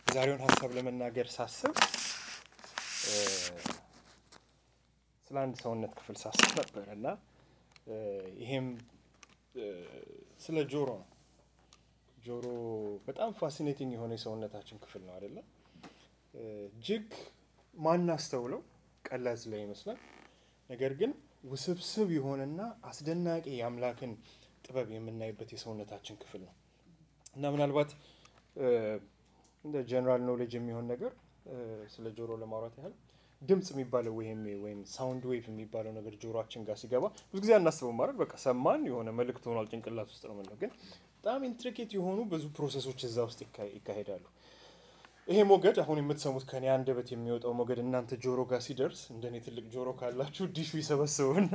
የዛሬውን ሀሳብ ለመናገር ሳስብ ስለ አንድ ሰውነት ክፍል ሳስብ ነበር እና ይሄም ስለ ጆሮ ነው። ጆሮ በጣም ፋሲኔቲንግ የሆነ የሰውነታችን ክፍል ነው አይደለም? እጅግ ማናስተውለው ቀላል ስለ ይመስላል። ነገር ግን ውስብስብ የሆነና አስደናቂ የአምላክን ጥበብ የምናይበት የሰውነታችን ክፍል ነው እና ምናልባት እንደ ጀነራል ኖሌጅ የሚሆን ነገር ስለ ጆሮ ለማውራት ያህል ድምፅ የሚባለው ወይም ወይም ሳውንድ ዌቭ የሚባለው ነገር ጆሮአችን ጋር ሲገባ ብዙ ጊዜ አናስበው ማለት በቃ ሰማን የሆነ መልእክት ሆኗል ጭንቅላት ውስጥ ነው የምንለው። ግን በጣም ኢንትሪኬት የሆኑ ብዙ ፕሮሰሶች እዛ ውስጥ ይካሄዳሉ። ይሄ ሞገድ አሁን የምትሰሙት ከኔ አንደበት የሚወጣው ሞገድ እናንተ ጆሮ ጋር ሲደርስ እንደኔ ትልቅ ጆሮ ካላችሁ ዲሹ ይሰበስበውና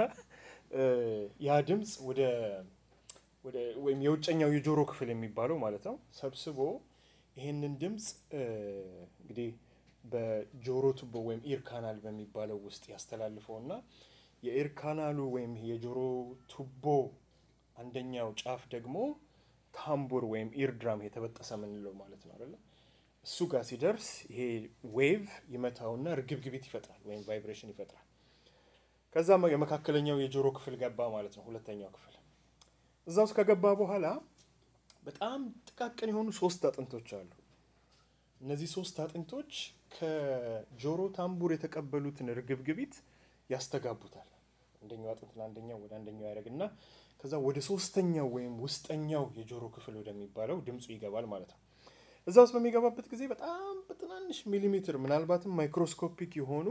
ያ ድምፅ ወደ ወደ ወይም የውጨኛው የጆሮ ክፍል የሚባለው ማለት ነው ሰብስቦ ይሄንን ድምፅ እንግዲህ በጆሮ ቱቦ ወይም ኢር ካናል በሚባለው ውስጥ ያስተላልፈው እና የኢር ካናሉ ወይም የጆሮ ቱቦ አንደኛው ጫፍ ደግሞ ታምቡር ወይም ኢር ድራም የተበጠሰ ምንለው ማለት ነው አይደለ? እሱ ጋር ሲደርስ ይሄ ዌቭ ይመታውና ርግብግቢት ይፈጥራል ወይም ቫይብሬሽን ይፈጥራል። ከዛ የመካከለኛው የጆሮ ክፍል ገባ ማለት ነው፣ ሁለተኛው ክፍል እዛ ውስጥ ከገባ በኋላ በጣም ጥቃቅን የሆኑ ሶስት አጥንቶች አሉ። እነዚህ ሶስት አጥንቶች ከጆሮ ታምቡር የተቀበሉትን ርግብግቢት ያስተጋቡታል። አንደኛው አጥንት ለአንደኛው ወደ አንደኛው ያደርግና ከዛ ወደ ሶስተኛው ወይም ውስጠኛው የጆሮ ክፍል ወደሚባለው ድምፁ ይገባል ማለት ነው። እዛ ውስጥ በሚገባበት ጊዜ በጣም በትናንሽ ሚሊሜትር ምናልባትም ማይክሮስኮፒክ የሆኑ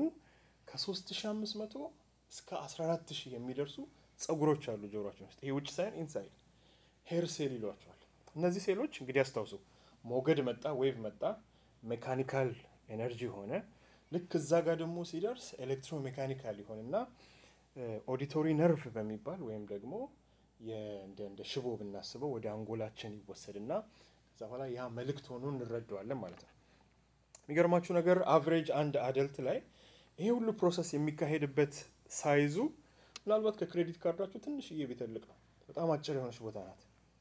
ከ3500 እስከ 14000 የሚደርሱ ጸጉሮች አሉ ጆሮችን ውስጥ። ይሄ ውጭ ሳይሆን ኢንሳይድ ሄር ሴል ይሏቸዋል። እነዚህ ሴሎች እንግዲህ አስታውሱ፣ ሞገድ መጣ፣ ዌቭ መጣ፣ ሜካኒካል ኤነርጂ ሆነ። ልክ እዛ ጋር ደግሞ ሲደርስ ኤሌክትሮ ሜካኒካል ይሆንና ኦዲቶሪ ነርቭ በሚባል ወይም ደግሞ እንደ ሽቦ ብናስበው ወደ አንጎላችን ይወሰድና ከዛ በኋላ ያ መልእክት ሆኖ እንረዳዋለን ማለት ነው። የሚገርማችሁ ነገር አቨሬጅ አንድ አደልት ላይ ይሄ ሁሉ ፕሮሰስ የሚካሄድበት ሳይዙ ምናልባት ከክሬዲት ካርዳችሁ ትንሽዬ ቢተልቅ ነው። በጣም አጭር የሆነች ቦታ ናት።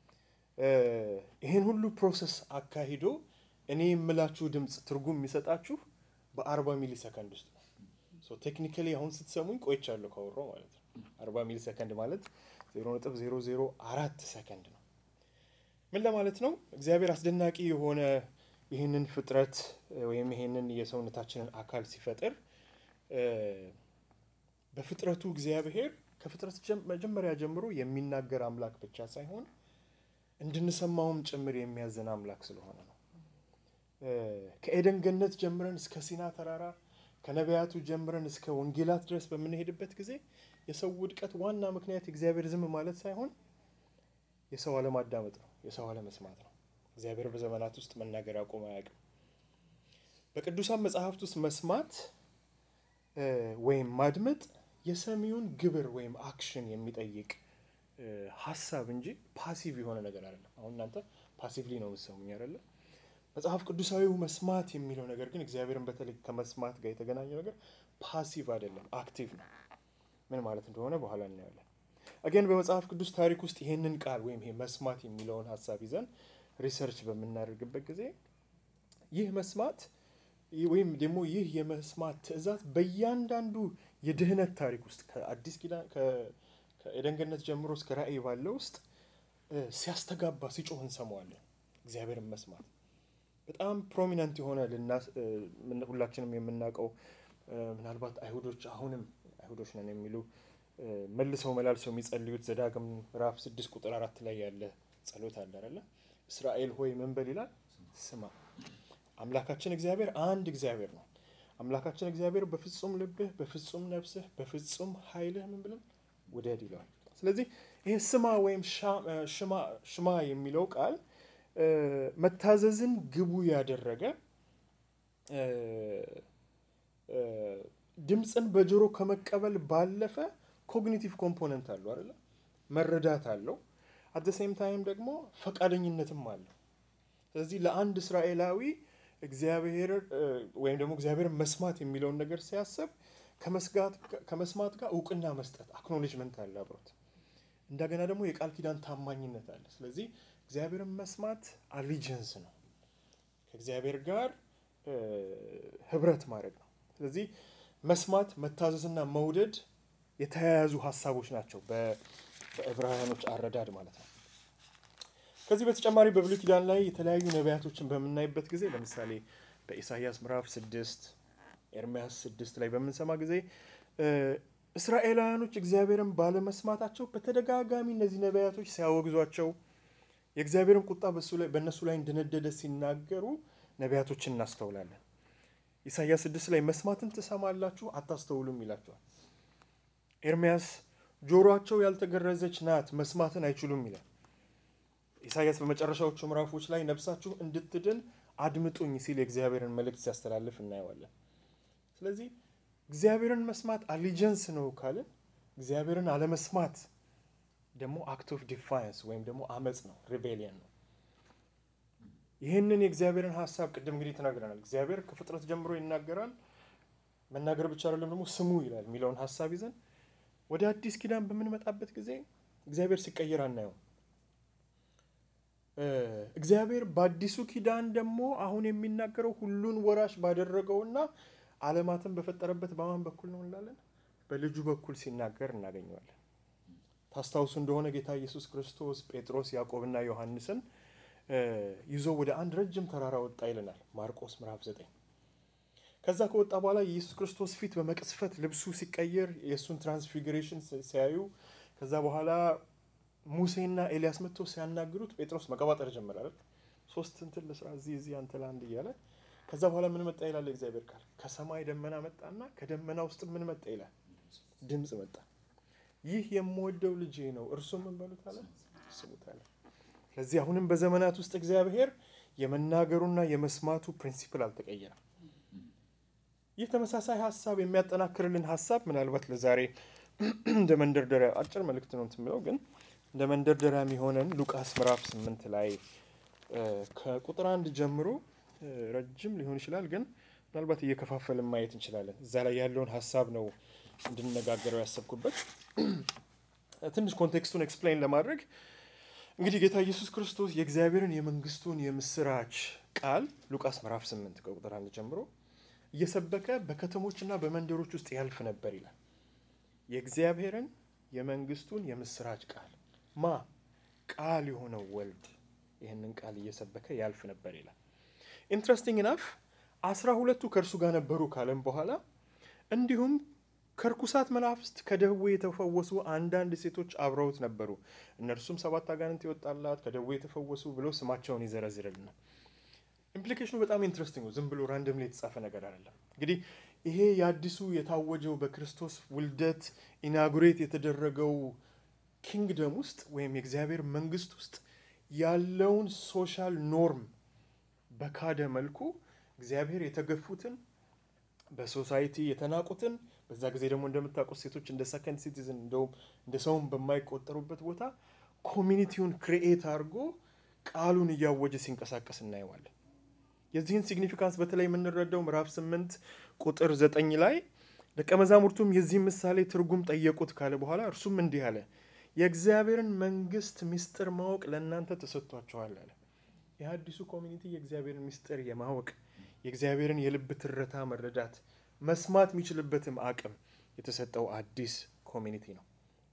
ይህን ሁሉ ፕሮሰስ አካሂዶ እኔ የምላችሁ ድምፅ ትርጉም የሚሰጣችሁ በአርባ ሚሊ ሰከንድ ውስጥ ነው። ቴክኒካሊ አሁን ስትሰሙኝ ቆይቻለሁ ካወራሁ ማለት ነው። አርባ ሚሊ ሰከንድ ማለት ዜሮ ነጥብ ዜሮ ዜሮ አራት ሰከንድ ነው። ምን ለማለት ነው? እግዚአብሔር አስደናቂ የሆነ ይህንን ፍጥረት ወይም ይህንን የሰውነታችንን አካል ሲፈጥር በፍጥረቱ እግዚአብሔር ከፍጥረት መጀመሪያ ጀምሮ የሚናገር አምላክ ብቻ ሳይሆን እንድንሰማውም ጭምር የሚያዝን አምላክ ስለሆነ ነው። ከኤደን ገነት ጀምረን እስከ ሲና ተራራ ከነቢያቱ ጀምረን እስከ ወንጌላት ድረስ በምንሄድበት ጊዜ የሰው ውድቀት ዋና ምክንያት እግዚአብሔር ዝም ማለት ሳይሆን የሰው አለማዳመጥ ነው፣ የሰው አለመስማት ነው። እግዚአብሔር በዘመናት ውስጥ መናገር አቁሞ አያውቅም። በቅዱሳን መጽሐፍት ውስጥ መስማት ወይም ማድመጥ የሰሚውን ግብር ወይም አክሽን የሚጠይቅ ሀሳብ እንጂ ፓሲቭ የሆነ ነገር አይደለም። አሁን እናንተ ፓሲቭሊ ነው የምትሰሙኝ አይደለ? መጽሐፍ ቅዱሳዊው መስማት የሚለው ነገር ግን እግዚአብሔርን በተለይ ከመስማት ጋር የተገናኘው ነገር ፓሲቭ አይደለም፣ አክቲቭ ነው። ምን ማለት እንደሆነ በኋላ እናያለን። አገን በመጽሐፍ ቅዱስ ታሪክ ውስጥ ይሄንን ቃል ወይም ይሄ መስማት የሚለውን ሀሳብ ይዘን ሪሰርች በምናደርግበት ጊዜ ይህ መስማት ወይም ደግሞ ይህ የመስማት ትእዛዝ በእያንዳንዱ የድህነት ታሪክ ውስጥ ከአዲስ ኪዳን ከኤደን ገነት ጀምሮ እስከ ራእይ ባለው ውስጥ ሲያስተጋባ ሲጮህ እንሰማዋለን። እግዚአብሔርን መስማት በጣም ፕሮሚነንት የሆነ ሁላችንም የምናውቀው ምናልባት አይሁዶች አሁንም አይሁዶች ነን የሚሉ መልሰው መላልሰው የሚጸልዩት ዘዳግም ምዕራፍ ስድስት ቁጥር አራት ላይ ያለ ጸሎት አለ አይደለ? እስራኤል ሆይ ምን በል ይላል? ስማ። አምላካችን እግዚአብሔር አንድ እግዚአብሔር ነው። አምላካችን እግዚአብሔር በፍጹም ልብህ፣ በፍጹም ነፍስህ፣ በፍጹም ኃይልህ ምን ብለን ውደድ ይለዋል። ስለዚህ ይሄ ስማ ወይም ሽማ የሚለው ቃል መታዘዝን ግቡ ያደረገ ድምፅን በጆሮ ከመቀበል ባለፈ ኮግኒቲቭ ኮምፖነንት አለው አይደለ? መረዳት አለው። አት ሴም ታይም ደግሞ ፈቃደኝነትም አለው። ስለዚህ ለአንድ እስራኤላዊ እግዚአብሔር ወይም ደግሞ እግዚአብሔር መስማት የሚለውን ነገር ሲያስብ ከመስማት ጋር እውቅና መስጠት አክኖሌጅመንት አለ አብሮት። እንደገና ደግሞ የቃል ኪዳን ታማኝነት አለ። ስለዚህ እግዚአብሔርን መስማት አሊጀንስ ነው። ከእግዚአብሔር ጋር ህብረት ማድረግ ነው። ስለዚህ መስማት፣ መታዘዝና መውደድ የተያያዙ ሀሳቦች ናቸው በዕብራውያኖች አረዳድ ማለት ነው። ከዚህ በተጨማሪ በብሉይ ኪዳን ላይ የተለያዩ ነቢያቶችን በምናይበት ጊዜ ለምሳሌ በኢሳይያስ ምዕራፍ ስድስት ኤርሚያስ ስድስት ላይ በምንሰማ ጊዜ እስራኤላውያኖች እግዚአብሔርን ባለመስማታቸው በተደጋጋሚ እነዚህ ነቢያቶች ሲያወግዟቸው የእግዚአብሔርን ቁጣ በእነሱ ላይ እንደነደደ ሲናገሩ ነቢያቶችን እናስተውላለን። ኢሳይያስ ስድስት ላይ መስማትን ትሰማላችሁ አታስተውሉም ይላቸዋል። ኤርሚያስ ጆሮአቸው ያልተገረዘች ናት መስማትን አይችሉም ይላል። ኢሳይያስ በመጨረሻዎቹ ምዕራፎች ላይ ነፍሳችሁ እንድትድን አድምጡኝ ሲል የእግዚአብሔርን መልእክት ሲያስተላልፍ እናየዋለን። ስለዚህ እግዚአብሔርን መስማት አሊጀንስ ነው ካልን እግዚአብሔርን አለመስማት ደግሞ አክት ኦፍ ዲፋይንስ ወይም ደግሞ አመፅ ነው፣ ሪቤሊየን ነው። ይህንን የእግዚአብሔርን ሀሳብ ቅድም እንግዲህ ተናግረናል። እግዚአብሔር ከፍጥረት ጀምሮ ይናገራል። መናገር ብቻ አይደለም ደግሞ ስሙ ይላል የሚለውን ሀሳብ ይዘን ወደ አዲስ ኪዳን በምንመጣበት ጊዜ እግዚአብሔር ሲቀየር አናየውም። እግዚአብሔር በአዲሱ ኪዳን ደግሞ አሁን የሚናገረው ሁሉን ወራሽ ባደረገውና ዓለማትን በፈጠረበት በማን በኩል ነው እንላለን? በልጁ በኩል ሲናገር እናገኘዋለን። ታስታውሱ እንደሆነ ጌታ ኢየሱስ ክርስቶስ ጴጥሮስ፣ ያዕቆብና ዮሐንስን ይዞ ወደ አንድ ረጅም ተራራ ወጣ ይለናል ማርቆስ ምዕራፍ ዘጠኝ ከዛ ከወጣ በኋላ የኢየሱስ ክርስቶስ ፊት በመቅስፈት ልብሱ ሲቀየር የእሱን ትራንስፊግሬሽን ሲያዩ ከዛ በኋላ ሙሴና ኤልያስ መጥተው ሲያናግሩት ጴጥሮስ መቀባጠር ጀመረ። ሶስት እንትን ለስራ እዚህ እዚህ አንተ ለአንድ እያለ ከዛ በኋላ ምን መጣ ይላል እግዚአብሔር ቃል ከሰማይ ደመና መጣና ከደመና ውስጥ ምን መጣ ይላል ድምፅ መጣ። ይህ የምወደው ልጄ ነው እርሱ ምን በሉት አለ ስሙት አለ። ስለዚህ አሁንም በዘመናት ውስጥ እግዚአብሔር የመናገሩና የመስማቱ ፕሪንሲፕል አልተቀየረም። ይህ ተመሳሳይ ሀሳብ የሚያጠናክርልን ሀሳብ ምናልባት ለዛሬ እንደ መንደርደሪያ አጭር መልእክት ነው የምለው ግን እንደ መንደርደሪያ የሚሆነን ሉቃስ ምዕራፍ ስምንት ላይ ከቁጥር አንድ ጀምሮ ረጅም ሊሆን ይችላል፣ ግን ምናልባት እየከፋፈልን ማየት እንችላለን። እዛ ላይ ያለውን ሀሳብ ነው እንድንነጋገረው ያሰብኩበት። ትንሽ ኮንቴክስቱን ኤክስፕላይን ለማድረግ እንግዲህ ጌታ ኢየሱስ ክርስቶስ የእግዚአብሔርን የመንግስቱን የምስራች ቃል ሉቃስ ምዕራፍ ስምንት ከቁጥር አንድ ጀምሮ እየሰበከ በከተሞችና በመንደሮች ውስጥ ያልፍ ነበር ይላል። የእግዚአብሔርን የመንግስቱን የምስራች ቃል ማ ቃል የሆነው ወልድ ይህንን ቃል እየሰበከ ያልፍ ነበር ይላል። ኢንትረስቲንግ ናፍ አስራ ሁለቱ ከእርሱ ጋር ነበሩ ካለም በኋላ እንዲሁም ከርኩሳት መናፍስት ከደዌ የተፈወሱ አንዳንድ ሴቶች አብረውት ነበሩ። እነርሱም ሰባት አጋንንት የወጣላት ከደዌ የተፈወሱ ብሎ ስማቸውን ይዘረዝርልናል። ኢምፕሊኬሽኑ በጣም ኢንትረስቲንግ ነው። ዝም ብሎ ራንደምሊ የተጻፈ ነገር አይደለም። እንግዲህ ይሄ የአዲሱ የታወጀው በክርስቶስ ውልደት ኢናጉሬት የተደረገው ኪንግደም ውስጥ ወይም የእግዚአብሔር መንግስት ውስጥ ያለውን ሶሻል ኖርም በካደ መልኩ እግዚአብሔር የተገፉትን በሶሳይቲ የተናቁትን በዛ ጊዜ ደግሞ እንደምታውቁት ሴቶች እንደ ሰከንድ ሲቲዝን እንደውም እንደ ሰውም በማይቆጠሩበት ቦታ ኮሚኒቲውን ክሪኤት አድርጎ ቃሉን እያወጀ ሲንቀሳቀስ እናየዋለን። የዚህን ሲግኒፊካንስ በተለይ የምንረዳው ምዕራፍ ስምንት ቁጥር ዘጠኝ ላይ ደቀ መዛሙርቱም የዚህ ምሳሌ ትርጉም ጠየቁት ካለ በኋላ እርሱም እንዲህ አለ፣ የእግዚአብሔርን መንግስት ምስጢር ማወቅ ለእናንተ ተሰጥቷችኋል አለ። የአዲሱ ኮሚኒቲ የእግዚአብሔርን ምስጢር የማወቅ የእግዚአብሔርን የልብ ትረታ መረዳት መስማት የሚችልበትም አቅም የተሰጠው አዲስ ኮሚኒቲ ነው።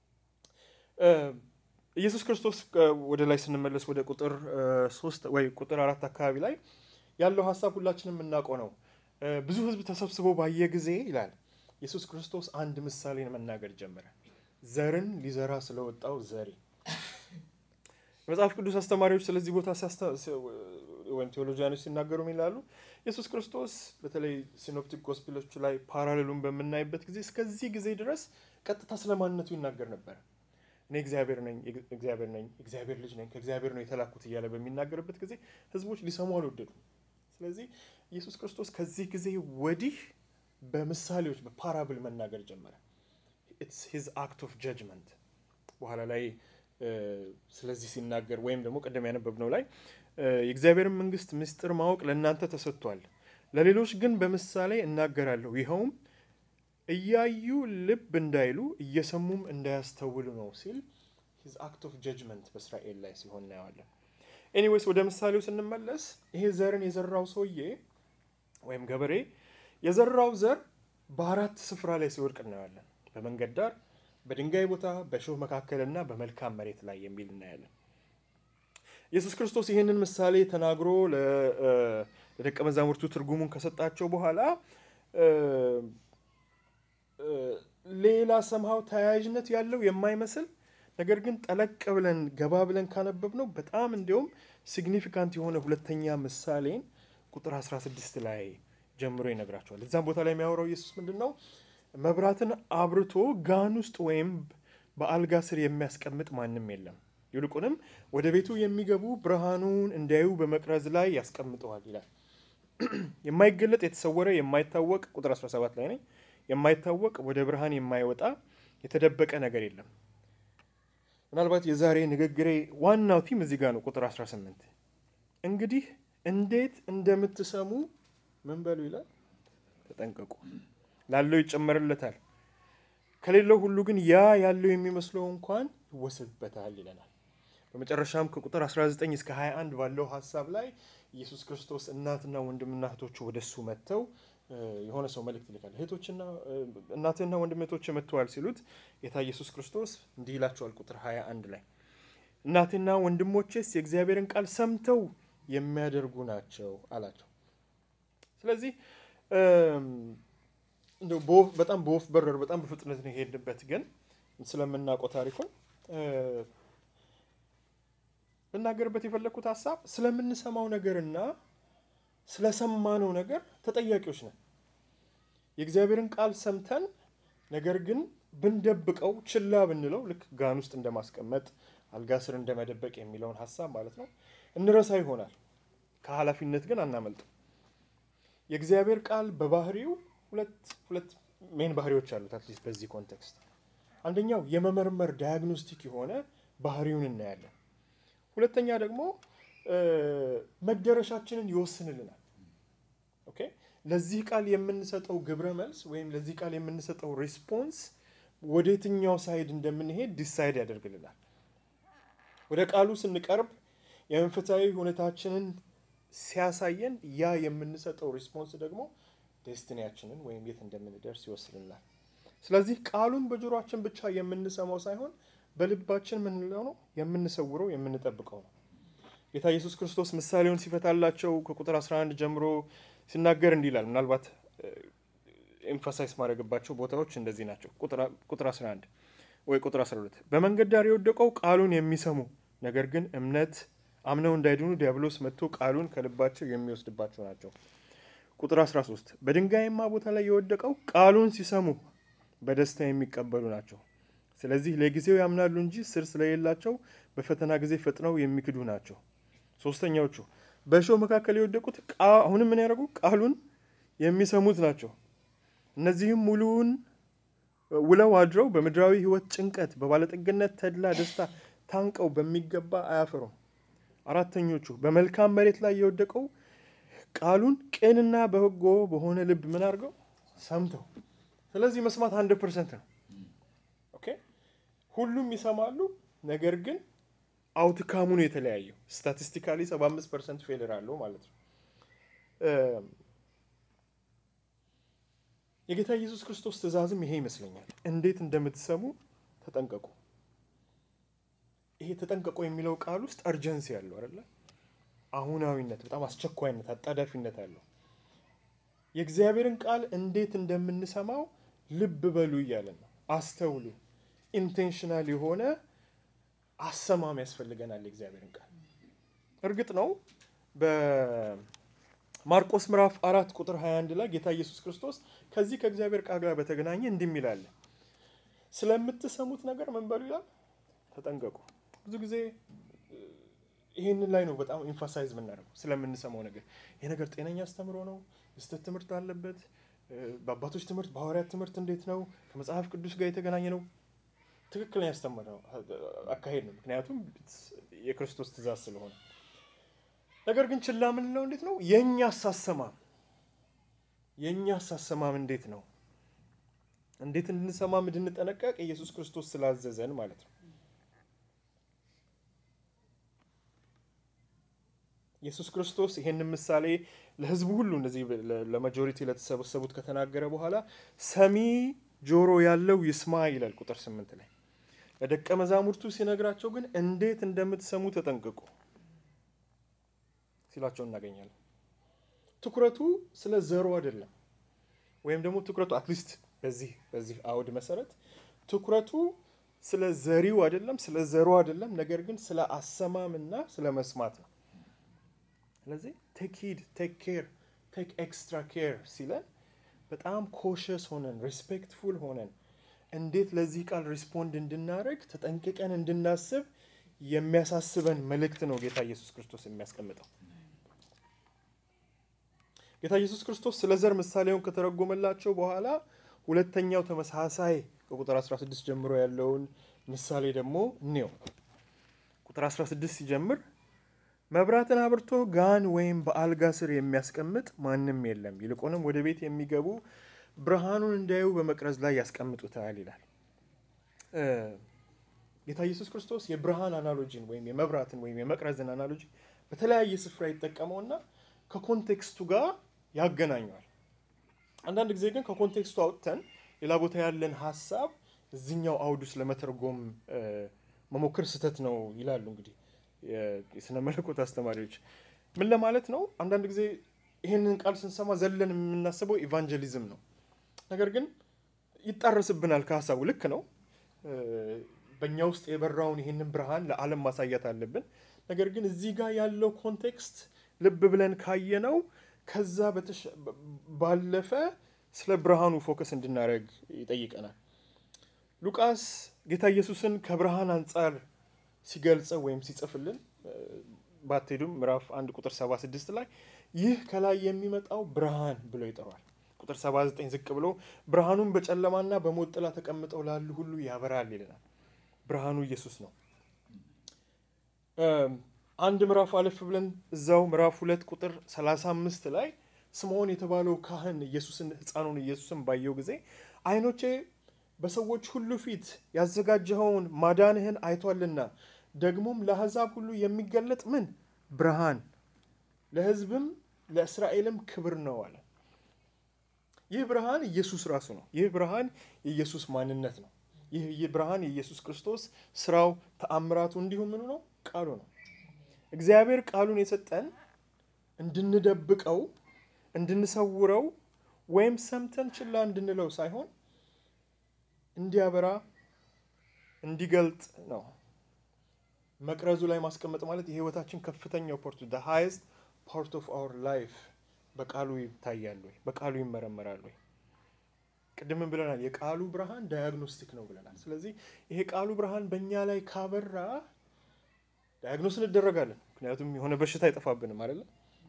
ኢየሱስ ክርስቶስ ወደ ላይ ስንመለስ ወደ ቁጥር ሶስት ወይ ቁጥር አራት አካባቢ ላይ ያለው ሀሳብ ሁላችንም የምናውቀው ነው። ብዙ ሕዝብ ተሰብስቦ ባየ ጊዜ ይላል ኢየሱስ ክርስቶስ አንድ ምሳሌን መናገር ጀመረ። ዘርን ሊዘራ ስለወጣው ዘሪ። የመጽሐፍ ቅዱስ አስተማሪዎች ስለዚህ ቦታ ወይም ቴዎሎጂያኖች ሲናገሩ ይላሉ ኢየሱስ ክርስቶስ በተለይ ሲኖፕቲክ ጎስፔሎቹ ላይ ፓራሌሉን በምናይበት ጊዜ እስከዚህ ጊዜ ድረስ ቀጥታ ስለ ማንነቱ ይናገር ነበር። እኔ እግዚአብሔር ነኝ፣ እግዚአብሔር ነኝ፣ እግዚአብሔር ልጅ ነኝ፣ ከእግዚአብሔር ነው የተላኩት እያለ በሚናገርበት ጊዜ ህዝቦች ሊሰሙ አልወደዱ። ስለዚህ ኢየሱስ ክርስቶስ ከዚህ ጊዜ ወዲህ በምሳሌዎች በፓራብል መናገር ጀመረ። ኢትስ ሂዝ አክት ኦፍ ጀጅመንት በኋላ ላይ ስለዚህ ሲናገር ወይም ደግሞ ቀደም ያነበብነው ላይ የእግዚአብሔርን መንግስት ምስጢር ማወቅ ለእናንተ ተሰጥቷል፣ ለሌሎች ግን በምሳሌ እናገራለሁ። ይኸውም እያዩ ልብ እንዳይሉ እየሰሙም እንዳያስተውሉ ነው ሲል ሂዝ አክት ኦፍ ጀጅመንት በእስራኤል ላይ ሲሆን እናየዋለን። ኤኒዌይስ ወደ ምሳሌው ስንመለስ ይሄ ዘርን የዘራው ሰውዬ ወይም ገበሬ የዘራው ዘር በአራት ስፍራ ላይ ሲወድቅ እናያለን። በመንገድ ዳር፣ በድንጋይ ቦታ፣ በእሾህ መካከልና በመልካም መሬት ላይ የሚል እናያለን። ኢየሱስ ክርስቶስ ይህንን ምሳሌ ተናግሮ ለደቀ መዛሙርቱ ትርጉሙን ከሰጣቸው በኋላ ሌላ ሰምሃው ተያያዥነት ያለው የማይመስል ነገር ግን ጠለቅ ብለን ገባ ብለን ካነበብ ነው በጣም እንዲሁም ሲግኒፊካንት የሆነ ሁለተኛ ምሳሌን ቁጥር 16 ላይ ጀምሮ ይነግራቸዋል። እዛም ቦታ ላይ የሚያወራው ኢየሱስ ምንድን ነው? መብራትን አብርቶ ጋን ውስጥ ወይም በአልጋ ስር የሚያስቀምጥ ማንም የለም። ይልቁንም ወደ ቤቱ የሚገቡ ብርሃኑን እንዲያዩ በመቅረዝ ላይ ያስቀምጠዋል ይላል። የማይገለጥ የተሰወረ የማይታወቅ ቁጥር 17 ላይ ነኝ። የማይታወቅ ወደ ብርሃን የማይወጣ የተደበቀ ነገር የለም። ምናልባት የዛሬ ንግግሬ ዋናው ቲም እዚህ ጋር ነው። ቁጥር 18 እንግዲህ እንዴት እንደምትሰሙ ምን በሉ ይላል፣ ተጠንቀቁ። ላለው ይጨመርለታል፣ ከሌለው ሁሉ ግን ያ ያለው የሚመስለው እንኳን ይወሰድበታል ይለናል። በመጨረሻም ከቁጥር 19 እስከ 21 ባለው ሀሳብ ላይ ኢየሱስ ክርስቶስ እናትና ወንድምና እህቶቹ ወደ እሱ መጥተው የሆነ ሰው መልእክት ይልካል። እህቶችና እናትህና ወንድም እህቶች መጥተዋል ሲሉት ጌታ ኢየሱስ ክርስቶስ እንዲህ ይላቸዋል። ቁጥር 21 ላይ እናትና ወንድሞቼስ የእግዚአብሔርን ቃል ሰምተው የሚያደርጉ ናቸው አላቸው። ስለዚህ እንደው በጣም በወፍ በረር በጣም በፍጥነት ነው የሄድንበት፣ ግን ስለምናውቀው ታሪኩን ብናገርበት የፈለግኩት ሀሳብ ስለምንሰማው ነገርና ስለሰማነው ነገር ተጠያቂዎች ነን። የእግዚአብሔርን ቃል ሰምተን ነገር ግን ብንደብቀው ችላ ብንለው ልክ ጋን ውስጥ እንደማስቀመጥ አልጋ ስር እንደመደበቅ የሚለውን ሀሳብ ማለት ነው እንረሳ ይሆናል። ከኃላፊነት ግን አናመልጥም። የእግዚአብሔር ቃል በባህሪው ሁለት ሁለት ሜን ባህሪዎች አሉት። አትሊስት በዚህ ኮንቴክስት አንደኛው የመመርመር ዳያግኖስቲክ የሆነ ባህሪውን እናያለን። ሁለተኛ ደግሞ መደረሻችንን ይወስንልናል። ኦኬ ለዚህ ቃል የምንሰጠው ግብረ መልስ ወይም ለዚህ ቃል የምንሰጠው ሪስፖንስ ወደ የትኛው ሳይድ እንደምንሄድ ዲሳይድ ያደርግልናል። ወደ ቃሉ ስንቀርብ የመንፈሳዊ ሁኔታችንን ሲያሳየን ያ የምንሰጠው ሪስፖንስ ደግሞ ዴስቲኒያችንን ወይም የት እንደምንደርስ ይወስልናል። ስለዚህ ቃሉን በጆሮአችን ብቻ የምንሰማው ሳይሆን በልባችን ምንለው ነው የምንሰውረው የምንጠብቀው ነው። ጌታ ኢየሱስ ክርስቶስ ምሳሌውን ሲፈታላቸው ከቁጥር 11 ጀምሮ ሲናገር እንዲህ ይላል። ምናልባት ኤምፋሳይዝ ማድረግባቸው ቦታዎች እንደዚህ ናቸው። ቁጥር 11 ወይ ቁጥር 12 በመንገድ ዳር የወደቀው ቃሉን የሚሰሙ ነገር ግን እምነት አምነው እንዳይድኑ ዲያብሎስ መጥቶ ቃሉን ከልባቸው የሚወስድባቸው ናቸው። ቁጥር 13 በድንጋይማ ቦታ ላይ የወደቀው ቃሉን ሲሰሙ በደስታ የሚቀበሉ ናቸው። ስለዚህ ለጊዜው ያምናሉ እንጂ ስር ስለሌላቸው በፈተና ጊዜ ፈጥነው የሚክዱ ናቸው። ሶስተኛዎቹ በእሾህ መካከል የወደቁት አሁንም ምን ያደርጉ ቃሉን የሚሰሙት ናቸው። እነዚህም ሙሉውን ውለው አድረው በምድራዊ ሕይወት ጭንቀት፣ በባለጠግነት ተድላ ደስታ ታንቀው በሚገባ አያፈሩም። አራተኞቹ በመልካም መሬት ላይ የወደቀው ቃሉን ቅንና በበጎ በሆነ ልብ ምን አድርገው ሰምተው። ስለዚህ መስማት አንድ ፐርሰንት ነው። ኦኬ ሁሉም ይሰማሉ፣ ነገር ግን አውትካሙ ነው የተለያየው። ስታቲስቲካሊ 75 ፐርሰንት ፌልር አለው ማለት ነው። የጌታ ኢየሱስ ክርስቶስ ትእዛዝም ይሄ ይመስለኛል። እንዴት እንደምትሰሙ ተጠንቀቁ። ይሄ ተጠንቀቁ የሚለው ቃል ውስጥ አርጀንሲ ያለው አይደለ? አሁናዊነት፣ በጣም አስቸኳይነት፣ አጣዳፊነት አለው። የእግዚአብሔርን ቃል እንዴት እንደምንሰማው ልብ በሉ እያለን ነው። አስተውሉ። ኢንቴንሽናል የሆነ አሰማም ያስፈልገናል የእግዚአብሔርን ቃል። እርግጥ ነው በማርቆስ ምዕራፍ አራት ቁጥር 21 ላይ ጌታ ኢየሱስ ክርስቶስ ከዚህ ከእግዚአብሔር ቃል ጋር በተገናኘ እንዲህ ይላል፣ ስለምትሰሙት ነገር ምን በሉ ይላል፣ ተጠንቀቁ። ብዙ ጊዜ ይህንን ላይ ነው በጣም ኢንፋሳይዝ የምናደርገው ስለምንሰማው ነገር። ይህ ነገር ጤነኛ አስተምሮ ነው? የስህተት ትምህርት አለበት? በአባቶች ትምህርት፣ በሐዋርያት ትምህርት እንዴት ነው? ከመጽሐፍ ቅዱስ ጋር የተገናኘ ነው? ትክክለኛ ያስተምረው አካሄድ ነው። ምክንያቱም የክርስቶስ ትእዛዝ ስለሆነ። ነገር ግን ችላ የምንለው እንዴት ነው? የእኛ አሳሰማም የእኛ አሳሰማም እንዴት ነው? እንዴት እንድንሰማም እንድንጠነቀቅ ኢየሱስ ክርስቶስ ስላዘዘን ማለት ነው። ኢየሱስ ክርስቶስ ይሄንን ምሳሌ ለሕዝቡ ሁሉ እንደዚህ ለማጆሪቲ ለተሰበሰቡት ከተናገረ በኋላ ሰሚ ጆሮ ያለው ይስማ ይላል ቁጥር ስምንት ላይ። ለደቀ መዛሙርቱ ሲነግራቸው ግን እንዴት እንደምትሰሙ ተጠንቅቁ ሲላቸው እናገኛለን። ትኩረቱ ስለ ዘሩ አይደለም፣ ወይም ደግሞ ትኩረቱ አትሊስት በዚህ በዚህ አውድ መሰረት ትኩረቱ ስለ ዘሪው አይደለም፣ ስለ ዘሩ አይደለም፣ ነገር ግን ስለ አሰማምና ስለ መስማት ነው። ስለዚህ ቴክ ሂድ ቴክ ኬር ቴክ ኤክስትራ ኬር ሲለን በጣም ኮሸስ ሆነን ሪስፔክትፉል ሆነን እንዴት ለዚህ ቃል ሪስፖንድ እንድናደርግ ተጠንቅቀን እንድናስብ የሚያሳስበን መልእክት ነው ጌታ ኢየሱስ ክርስቶስ የሚያስቀምጠው። ጌታ ኢየሱስ ክርስቶስ ስለ ዘር ምሳሌውን ከተረጎመላቸው በኋላ ሁለተኛው ተመሳሳይ ከቁጥር 16 ጀምሮ ያለውን ምሳሌ ደግሞ እንየው። ቁጥር 16 ሲጀምር መብራትን አብርቶ ጋን ወይም በአልጋ ስር የሚያስቀምጥ ማንም የለም፣ ይልቁንም ወደ ቤት የሚገቡ ብርሃኑን እንዲያዩ በመቅረዝ ላይ ያስቀምጡታል ይላል። ጌታ ኢየሱስ ክርስቶስ የብርሃን አናሎጂን ወይም የመብራትን ወይም የመቅረዝን አናሎጂ በተለያየ ስፍራ ይጠቀመውና ከኮንቴክስቱ ጋር ያገናኘዋል። አንዳንድ ጊዜ ግን ከኮንቴክስቱ አውጥተን ሌላ ቦታ ያለን ሀሳብ እዚኛው አውድ ውስጥ ለመተርጎም መሞከር ስህተት ነው ይላሉ። እንግዲህ የስነ መለኮት አስተማሪዎች ምን ለማለት ነው? አንዳንድ ጊዜ ይህንን ቃል ስንሰማ ዘለን የምናስበው ኢቫንጀሊዝም ነው። ነገር ግን ይጣረስብናል ከሀሳቡ። ልክ ነው። በእኛ ውስጥ የበራውን ይህንን ብርሃን ለዓለም ማሳየት አለብን። ነገር ግን እዚህ ጋር ያለው ኮንቴክስት ልብ ብለን ካየነው ከዛ ባለፈ ስለ ብርሃኑ ፎከስ እንድናደርግ ይጠይቀናል። ሉቃስ ጌታ ኢየሱስን ከብርሃን አንጻር ሲገልጸው ወይም ሲጽፍልን ባትሄዱም ምዕራፍ አንድ ቁጥር 76 ላይ ይህ ከላይ የሚመጣው ብርሃን ብሎ ይጠሯል። ቁጥር 79 ዝቅ ብሎ ብርሃኑን በጨለማና በሞት ጥላ ተቀምጠው ላሉ ሁሉ ያበራል ይለናል። ብርሃኑ ኢየሱስ ነው። አንድ ምዕራፍ አለፍ ብለን እዛው ምዕራፍ ሁለት ቁጥር 35 ላይ ስምዖን የተባለው ካህን ኢየሱስን ሕፃኑን ኢየሱስን ባየው ጊዜ ዓይኖቼ በሰዎች ሁሉ ፊት ያዘጋጀኸውን ማዳንህን አይቷልና ደግሞም ለአሕዛብ ሁሉ የሚገለጥ ምን ብርሃን ለሕዝብም ለእስራኤልም ክብር ነው አለ። ይህ ብርሃን ኢየሱስ ራሱ ነው። ይህ ብርሃን የኢየሱስ ማንነት ነው። ይህ ብርሃን የኢየሱስ ክርስቶስ ስራው፣ ተአምራቱ እንዲሁም ምኑ ነው ቃሉ ነው። እግዚአብሔር ቃሉን የሰጠን እንድንደብቀው፣ እንድንሰውረው ወይም ሰምተን ችላ እንድንለው ሳይሆን እንዲያበራ እንዲገልጥ ነው። መቅረዙ ላይ ማስቀመጥ ማለት የህይወታችን ከፍተኛው ፖርቱ ደ ሃይስት ፓርት ኦፍ አወር ላይፍ በቃሉ ይታያል ወይ? በቃሉ ይመረመራል ወይ? ቅድምን ብለናል። የቃሉ ብርሃን ዳያግኖስቲክ ነው ብለናል። ስለዚህ ይሄ ቃሉ ብርሃን በእኛ ላይ ካበራ ዳያግኖስ እንደረጋለን። ምክንያቱም የሆነ በሽታ አይጠፋብንም አይደለ?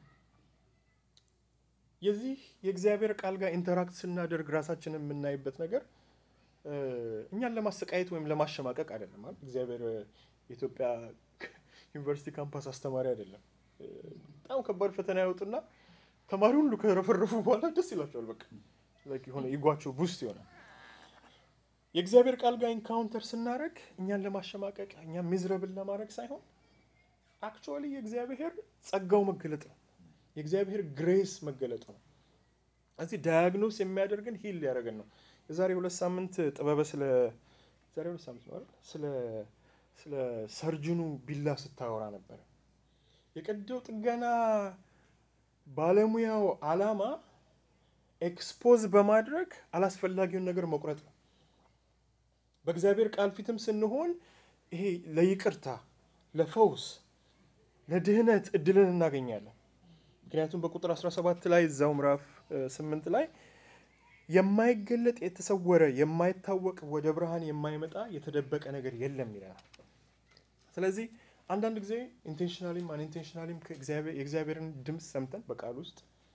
የዚህ የእግዚአብሔር ቃል ጋር ኢንተራክት ስናደርግ ራሳችንን የምናይበት ነገር እኛን ለማሰቃየት ወይም ለማሸማቀቅ አይደለም። ማለት እግዚአብሔር የኢትዮጵያ ዩኒቨርሲቲ ካምፓስ አስተማሪ አይደለም። በጣም ከባድ ፈተና ያወጡና ተማሪ ሁሉ ከረፈረፉ በኋላ ደስ ይላቸዋል። በቃ የሆነ ይጓቸው ቡስት ይሆናል። የእግዚአብሔር ቃል ጋር ኢንካውንተር ስናደርግ እኛን ለማሸማቀቅ እኛን ሚዝረብል ለማድረግ ሳይሆን አክቹዋሊ የእግዚአብሔር ጸጋው መገለጥ ነው። የእግዚአብሔር ግሬስ መገለጡ ነው። እዚህ ዳያግኖስ የሚያደርግን ሂል ሊያደርገን ነው። የዛሬ ሁለት ሳምንት ጥበበ ስለ ዛሬ ሁለት ሳምንት ነው አይደል? ስለ ስለ ሰርጅኑ ቢላ ስታወራ ነበረ። የቀዶ ጥገና ባለሙያው ዓላማ ኤክስፖዝ በማድረግ አላስፈላጊውን ነገር መቁረጥ ነው። በእግዚአብሔር ቃል ፊትም ስንሆን ይሄ ለይቅርታ፣ ለፈውስ፣ ለድህነት እድልን እናገኛለን። ምክንያቱም በቁጥር 17 ላይ እዛው ምዕራፍ 8 ላይ የማይገለጥ የተሰወረ የማይታወቅ ወደ ብርሃን የማይመጣ የተደበቀ ነገር የለም ይለናል። ስለዚህ አንዳንድ ጊዜ ኢንቴንሽናሊም አንኢንቴንሽናሊም የእግዚአብሔርን ድምፅ ሰምተን በቃል ውስጥ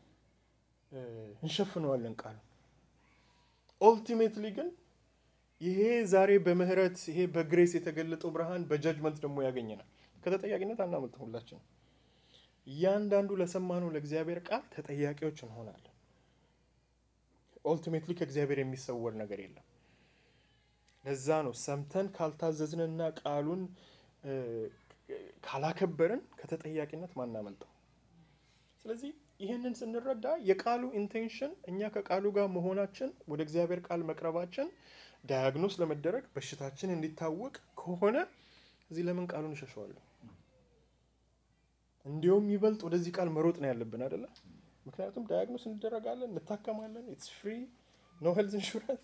እንሸፍነዋለን ቃሉ። ኦልቲሜትሊ ግን ይሄ ዛሬ በምህረት ይሄ በግሬስ የተገለጠው ብርሃን በጀጅመንት ደግሞ ያገኘናል። ከተጠያቂነት አናመልጥም። ሁላችን እያንዳንዱ ለሰማነው ለእግዚአብሔር ቃል ተጠያቂዎች እንሆናለን። ኦልቲሜትሊ ከእግዚአብሔር የሚሰወር ነገር የለም። ለዛ ነው ሰምተን ካልታዘዝንና ቃሉን ካላከበርን ከተጠያቂነት ማናመልጠው። ስለዚህ ይህንን ስንረዳ የቃሉ ኢንቴንሽን እኛ ከቃሉ ጋር መሆናችን ወደ እግዚአብሔር ቃል መቅረባችን ዳያግኖስ ለመደረግ በሽታችን እንዲታወቅ ከሆነ እዚህ ለምን ቃሉን እሸሸዋለሁ? እንዲሁም ይበልጥ ወደዚህ ቃል መሮጥ ነው ያለብን አይደለ? ምክንያቱም ዳያግኖስ እንደረጋለን፣ እንታከማለን። ኢትስ ፍሪ ኖ ሄልዝ ኢንሹራንስ።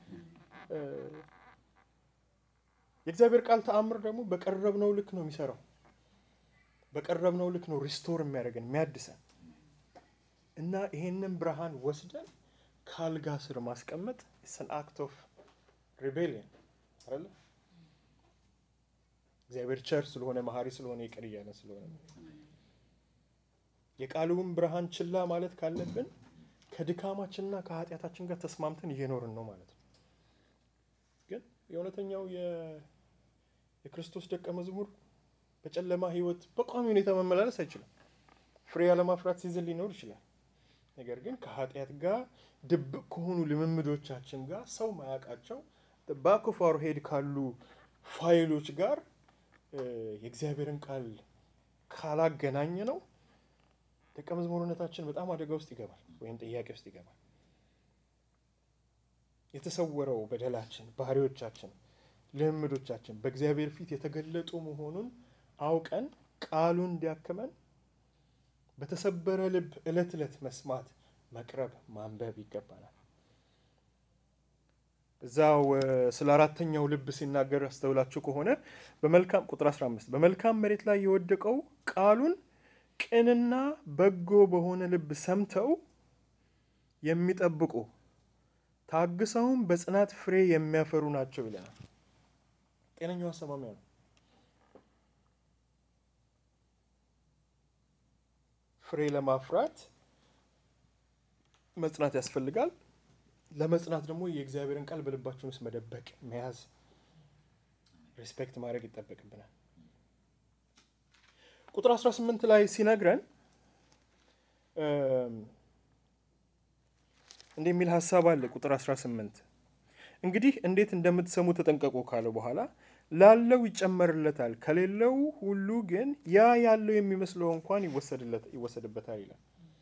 የእግዚአብሔር ቃል ተአምር ደግሞ በቀረብነው ልክ ነው የሚሰራው። በቀረብነው ልክ ነው ሪስቶር የሚያደርገን የሚያድሰን እና ይሄንን ብርሃን ወስደን ከአልጋ ስር ማስቀመጥ ሰን አክት ኦፍ ሪቤሊየን አይደለ? እግዚአብሔር ቸር ስለሆነ መሀሪ ስለሆነ ይቅር እያለ ስለሆነ የቃሉን ብርሃን ችላ ማለት ካለብን ከድካማችንና ከኃጢአታችን ጋር ተስማምተን እየኖርን ነው ማለት ነው። ግን የእውነተኛው የክርስቶስ ደቀ መዝሙር በጨለማ ሕይወት በቋሚ ሁኔታ መመላለስ አይችልም። ፍሬ ያለማፍራት ሲዝን ሊኖር ይችላል። ነገር ግን ከኃጢአት ጋር ድብቅ ከሆኑ ልምምዶቻችን ጋር ሰው ማያውቃቸው ባክ ኦፍ አወር ሄድ ካሉ ፋይሎች ጋር የእግዚአብሔርን ቃል ካላገናኘ ነው ደቀ መዝሙርነታችን በጣም አደጋ ውስጥ ይገባል፣ ወይም ጥያቄ ውስጥ ይገባል። የተሰወረው በደላችን፣ ባህሪዎቻችን፣ ልምምዶቻችን በእግዚአብሔር ፊት የተገለጡ መሆኑን አውቀን ቃሉን እንዲያክመን በተሰበረ ልብ ዕለት ዕለት መስማት፣ መቅረብ፣ ማንበብ ይገባናል። እዛው ስለ አራተኛው ልብ ሲናገር አስተውላችሁ ከሆነ በመልካም ቁጥር 15 በመልካም መሬት ላይ የወደቀው ቃሉን ቅንና በጎ በሆነ ልብ ሰምተው የሚጠብቁ ታግሰውም በጽናት ፍሬ የሚያፈሩ ናቸው ይለናል። ጤነኛው አሰማሚያ ነው። ፍሬ ለማፍራት መጽናት ያስፈልጋል። ለመጽናት ደግሞ የእግዚአብሔርን ቃል በልባችን ውስጥ መደበቅ፣ መያዝ፣ ሪስፔክት ማድረግ ይጠበቅብናል። ቁጥር 18 ላይ ሲነግረን እንዲህ የሚል ሀሳብ አለ። ቁጥር 18 እንግዲህ እንዴት እንደምትሰሙ ተጠንቀቁ ካለ በኋላ ላለው ይጨመርለታል፣ ከሌለው ሁሉ ግን ያ ያለው የሚመስለው እንኳን ይወሰድበታል ይላል።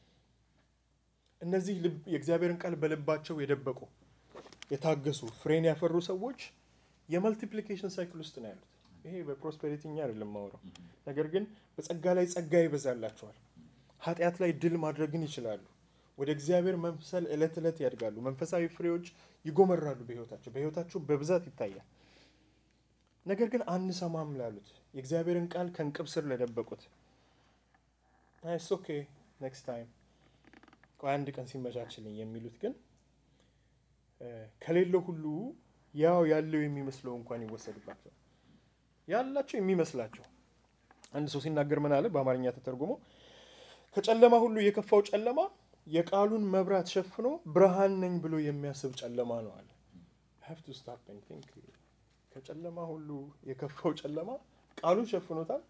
እነዚህ የእግዚአብሔርን ቃል በልባቸው የደበቁ የታገሱ ፍሬን ያፈሩ ሰዎች የመልቲፕሊኬሽን ሳይክል ውስጥ ነው ያሉት። ይሄ በፕሮስፔሪቲ እኛ አይደለም ማውራው። ነገር ግን በጸጋ ላይ ጸጋ ይበዛላቸዋል። ኃጢአት ላይ ድል ማድረግን ይችላሉ። ወደ እግዚአብሔር መምሰል ዕለት ዕለት ያድጋሉ። መንፈሳዊ ፍሬዎች ይጎመራሉ በህይወታቸው በህይወታቸው በብዛት ይታያል። ነገር ግን አንሰማም ላሉት የእግዚአብሔርን ቃል ከእንቅብ ስር ለደበቁት ናይስ ኦኬ ኔክስት ታይም ቆይ አንድ ቀን ሲመቻችልኝ የሚሉት ግን ከሌለው ሁሉ ያው ያለው የሚመስለው እንኳን ይወሰድባቸዋል። ያላቸው የሚመስላቸው አንድ ሰው ሲናገር ምን አለ? በአማርኛ ተተርጉሞ ከጨለማ ሁሉ የከፋው ጨለማ የቃሉን መብራት ሸፍኖ ብርሃን ነኝ ብሎ የሚያስብ ጨለማ ነው አለ። ከጨለማ ሁሉ የከፋው ጨለማ ቃሉን ሸፍኖታል።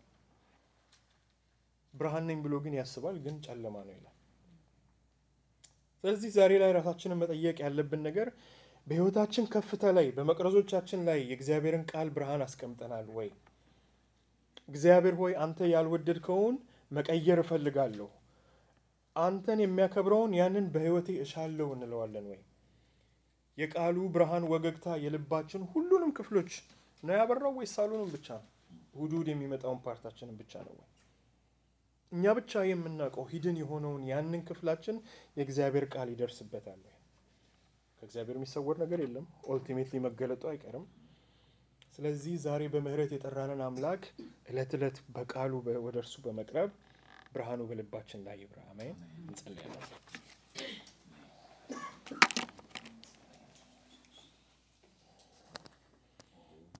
ብርሃን ነኝ ብሎ ግን ያስባል፣ ግን ጨለማ ነው ይላል። ስለዚህ ዛሬ ላይ ራሳችንን መጠየቅ ያለብን ነገር በህይወታችን ከፍታ ላይ በመቅረዞቻችን ላይ የእግዚአብሔርን ቃል ብርሃን አስቀምጠናል ወይ? እግዚአብሔር ሆይ አንተ ያልወደድከውን መቀየር እፈልጋለሁ፣ አንተን የሚያከብረውን ያንን በህይወቴ እሻለሁ እንለዋለን ወይ? የቃሉ ብርሃን ወገግታ የልባችን ሁሉንም ክፍሎች ነው ያበራው ወይስ ሳሎኑን ብቻ ነው? እሑድ እሑድ የሚመጣውን ፓርታችንን ብቻ ነው ወይ? እኛ ብቻ የምናውቀው ሂድን የሆነውን ያንን ክፍላችን የእግዚአብሔር ቃል ይደርስበታል። ከእግዚአብሔር የሚሰወር ነገር የለም። ኦልቲሜትሊ መገለጡ አይቀርም። ስለዚህ ዛሬ በምህረት የጠራንን አምላክ ዕለት ዕለት በቃሉ ወደ እርሱ በመቅረብ ብርሃኑ በልባችን ላይ ይብራ። አሜን። እንጸልያለን።